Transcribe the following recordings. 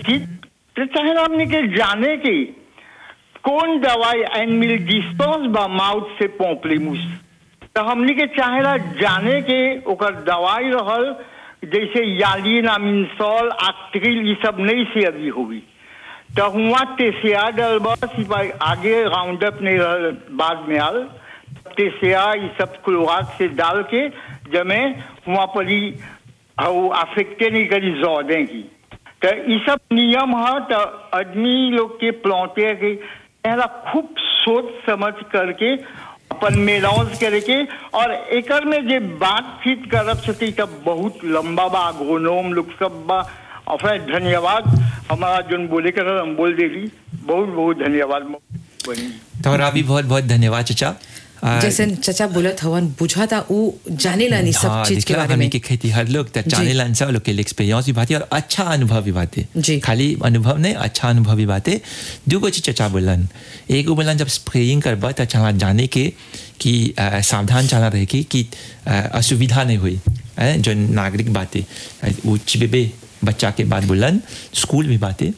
ठीक तो चाहे हमने के जाने की कौन दवाई एनमिल डिस्पोज बा माउथ से पोपलीमुस तो हमने के चाहेला जाने के ओकर दवाई रहल जैसे यालिन अमिनसॉल आक्ट्रिल ये सब नहीं से अभी हुई तो हुआ तेसिया डल बस आगे राउंड अप नहीं रहल बाद में आल तेसिया ये सब क्लोराक से डाल के जमे हुआ पर ही अफेक्टे नहीं करी जौदे की तो ये सब नियम है तो आदमी लोग के प्लौटे के पहला खूब सोच समझ करके अपन मेलाउंस करके और एकर में जे बातचीत करब सती तब बहुत लंबा बा गोनोम लोग सब बा और फिर धन्यवाद हमारा जोन बोले कर हम बोल देली बहुत बहुत धन्यवाद बनी तोहरा भी बहुत बहुत धन्यवाद चचा आ, जैसे चचा बोलत हवन बुझा था वो जाने ला नहीं सब हाँ, चीज के देखला बारे हमनी में के खेती हर लोग त जाने ला सब लोग के एक्सपीरियंस भी बातें और अच्छा अनुभव भी बातें जी। खाली अनुभव नहीं अच्छा अनुभव भी बातें दूगो चीज चचा बोलन एगो बोलन जब स्प्रेइंग करबा त चला जाने के कि आ, सावधान चला रहे कि कि आ, असुविधा नहीं हुई है जो नागरिक बातें आ, वो चिबेबे बच्चा के बाद बोलन स्कूल भी बातें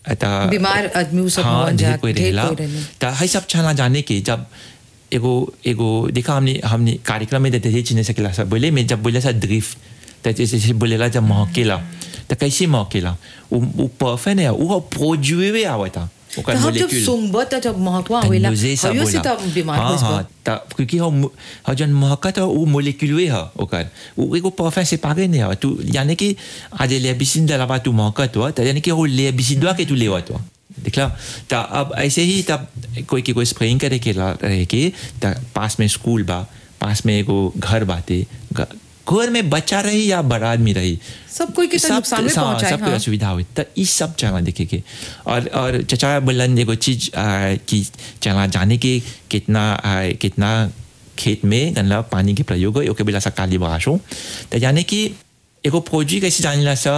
त बीमार आदमी उ सब हाँ होवन ढेर जा, कोई ढेर रहेला कोई रहेला। त है सब चला जाने के जब एगो एगो देखा हमने हमने कार्यक्रम में देते थे चिन्ह सकेला सब बोले मैं जब बोले सा ड्रिफ्ट तो जैसे जैसे बोलेला जब महकेला तो कैसे महकेला वो वो परफेक्ट है वो प्रोजुए हुए आवा था ओकर तो हम जब molecule। सुंगबत त जब महकवा होइला मुझे सब हयो से बोला तब बीमार हाँ होइस बा। हाँ त क्योंकि हम हम जन महकत है वो मोलिक्यूल है ओकर वो एगो परफेक्ट से पागे नहीं है तू यानी कि आज ले बिसिन दलावा तू महकत हो तो यानी कि वो ले बिसिन दवा के तू लेवत हो दिखला तो अब ऐसे ही तब कोई की कोई स्प्रेइंग करे के ला- रहे के त पास में स्कूल बा पास में एगो घर बाते घ- घर में बच्चा रही या बड़ा आदमी रही सब कोई के तो नुकसान में पहुंचाए, सबको हाँ। असुविधा हुई तो ये सब चला देखे के और और चचा बोलन एगो चीज आ, कि चला जाने के कितना आ, कितना खेत में गनला पानी के प्रयोग हो ओके बिला सा काली बाशो तो यानी कि एगो फौजी कैसे जानिला सा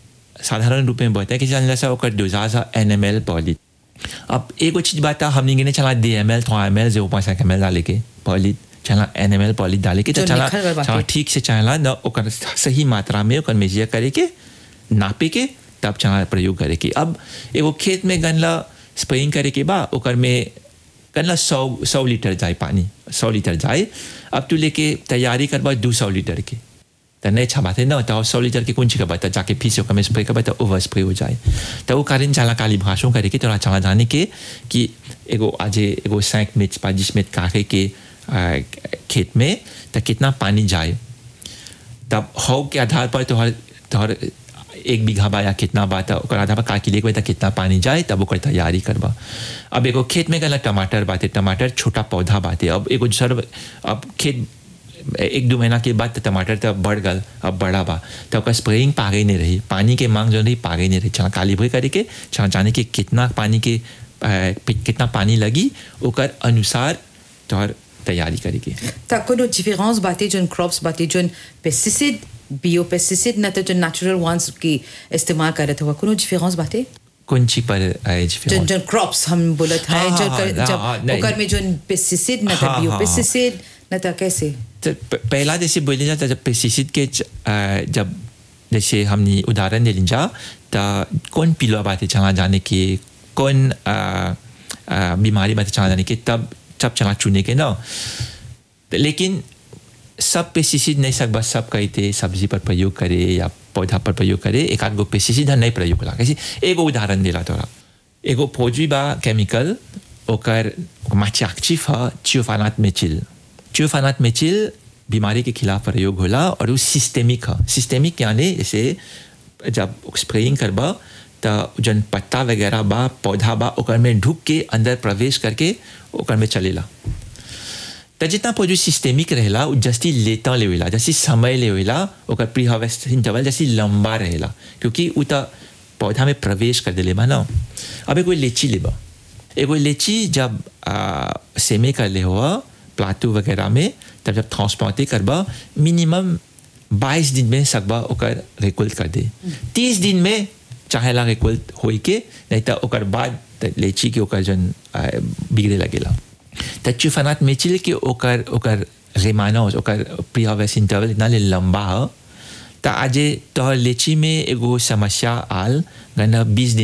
साधारण रूप में बताए कैसे जानिला सा ओकर डोजा सा एन एम एल पॉलिट अब एगो चीज बात है, हमने गिने चला डी एम एल थ्रो M L zero point M L डाले के पॉलिट चला एन एम एल पॉलिट डाले के तो जो चला निखर गल बाटे। चला ठीक से चला न ओकर सही मात्रा में ओकर मेजिया करे के नापे के तब चला प्रयोग करे के अब एगो खेत में गनला स्प्रेइंग करे के बा ओकर में गनला सौ सौ लीटर जाए पानी सौ लीटर जाए अब तू लेके तैयारी करबा दो सौ लीटर के तो नहीं अच्छा बात है ना तो सौ लीटर के कौन ची करबा तो जाके फिर से ओकर में स्प्रे करबा तो ओवर स्प्रे हो जाए तो वो कारण चला काली भाषों करे के तोरा चला जाने के कि एगो आज एगो सैंक मिर्च पच्चीस मिनट काटे के आ, खेत में तो कितना पानी जाए तब हौ के आधार पर तोहर तोहर एक बीघा बा या कितना बा तो ओकर आधार पर का किले तो कितना पानी जाए तब ओकर तैयारी करबा अब एगो खेत में गला टमाटर बाते टमाटर छोटा पौधा बाते अब एगो सर अब खेत एक दो महीना के बाद तो टमाटर तो बढ़ गल अब बड़ा बा तो ओकर स्प्रेइंग पागे नहीं रही पानी के मांग जो रही पागे नहीं रही चला काली भई करे के चला जाने के कितना पानी के आ, कितना पानी लगी ओकर अनुसार तोहर तैयारी करे के ता कोनो डिफरेंस बाटे जोन क्रॉप्स बाटे जोन पेस्टिसाइड बियो पेस्टिसाइड न तो जो नेचुरल वंस की इस्तेमाल करत हुआ कोनो डिफरेंस बाटे कौन ची पर एज जोन जोन क्रॉप्स हम बोलत है हाँ, जो हाँ, कर- हाँ, जब हाँ, नहीं। ओकर में जोन पेस्टिसाइड न तो हाँ, बियो हाँ, पेस्टिसाइड न तो कैसे तो प- पहला जैसे बोले जाता जब पेस्टिसाइड के च- आ, जब जैसे हमने उदाहरण ले लिया तो कौन पिलवा बातें चला जाने की कौन आ, आ, बीमारी बातें चला जाने की तब सब चला चुने के ना तो लेकिन सब पेस्टिसाइड नहीं सकबा सब कहते सब्जी पर प्रयोग करे या पौधा पर प्रयोग करे एक आध गो पेस्टिसाइड नहीं प्रयोग होला कैसे एगो उदाहरण दिला तोरा एगो फौजी बा केमिकल ओकर माची एक्टिव है चियोफानात मेचिल चियोफानात मेचिल बीमारी के खिलाफ प्रयोग होला और वो सिस्टेमिक है सिस्टेमिक यानी जैसे जब स्प्रेइंग करबा तो जन पत्ता वगैरह बा पौधा बा ओकर में ढुक के अंदर प्रवेश करके ओकर में चलेला तो जितना पौधे सिस्टेमिक रहेला वो जस्ती लेता लेवेला जैसे समय लेवेला ओकर प्री हार्वेस्ट इंटरवल जैसे लंबा रहेला क्योंकि वो तो पौधा में प्रवेश कर देले बा ना अब एगो लीची लेबा एगो लीची जब आ, सेमे कर ले हुआ प्लाटू वगैरह में तब जब ट्रांसप्लांटे करबा मिनिमम बाईस दिन में सकबा ओकर रिकुल्ट कर दे तीस दिन में चाहेला रिकुल्ट होई के नहीं तो ओकर बाद त लीची के ओकर जन आ, बिगड़े लगेला त चुफनात मेचिल के ओकर ओकर रेमानोस ओकर प्री हार्वेस्ट इंटरवल इतना ले लंबा है त आज तोहर लीची में एगो समस्या आल गना बीस दिन